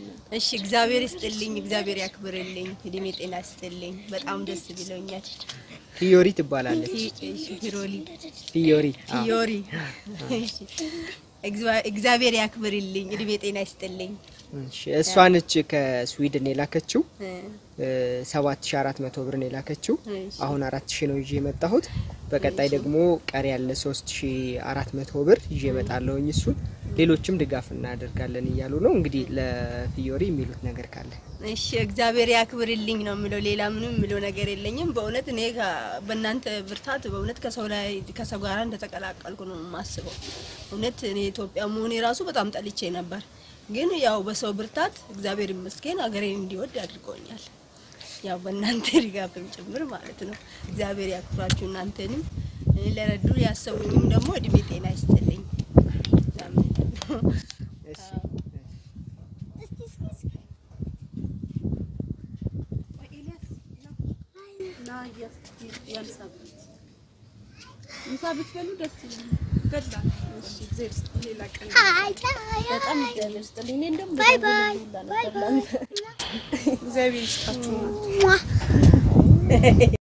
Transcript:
እሺ እግዚአብሔር ይስጥልኝ፣ እግዚአብሔር ያክብርልኝ፣ እድሜ ጤና ይስጥልኝ። በጣም ደስ ብሎኛል። ፊዮሪ ትባላለች። ፊሮሊ ፊዮሪ አዎ። ፊዮሪ እሺ፣ እግዚአ- እግዚአብሔር ያክብርልኝ፣ እድሜ ጤና ይስጥልኝ። እሺ፣ እሷ ነች ከስዊድን የላከችው እ፣ ሰባት ሺ አራት መቶ ብር ነው የላከችው። እሺ። አሁን አራት ሺ ነው ይዤ የመጣሁት። በቀጣይ ደግሞ ቀሪ ያለ ሶስት ሺ አራት መቶ ብር ይዤ እመጣለሁኝ። እሱን ሌሎችም ድጋፍ እናደርጋለን እያሉ ነው። እንግዲህ ለፊዮሪ የሚሉት ነገር ካለ እሺ እግዚአብሔር ያክብርልኝ ነው የምለው። ሌላ ምንም የምለው ነገር የለኝም። በእውነት እኔ ከ- በእናንተ ብርታት በእውነት ከሰው ላይ ከሰው ጋር እንደተቀላቀልኩ ነው የማስበው። እውነት እኔ ኢትዮጵያ መሆኔ ራሱ በጣም ጠልቼ ነበር፣ ግን ያው በሰው ብርታት እግዚአብሔር ይመስገን ሀገሬን እንዲወድ አድርጎኛል። ያው በእናንተ ድጋፍም ጭምር ማለት ነው። እግዚአብሔር ያክብራችሁ እናንተንም እ፣ ለረዱ ያሰቡኝም ደግሞ እድሜ ጤና ይስጥልኝ። ምሳ ብትበሉ ደስ ይለኛል። በጣም እግዚአብሔር ይስጥልኝ። እኔ እንደውም ባይ ባይ በጣም ሁላ ነበር ላንተ እግዚአብሔር ይስጣችሁ።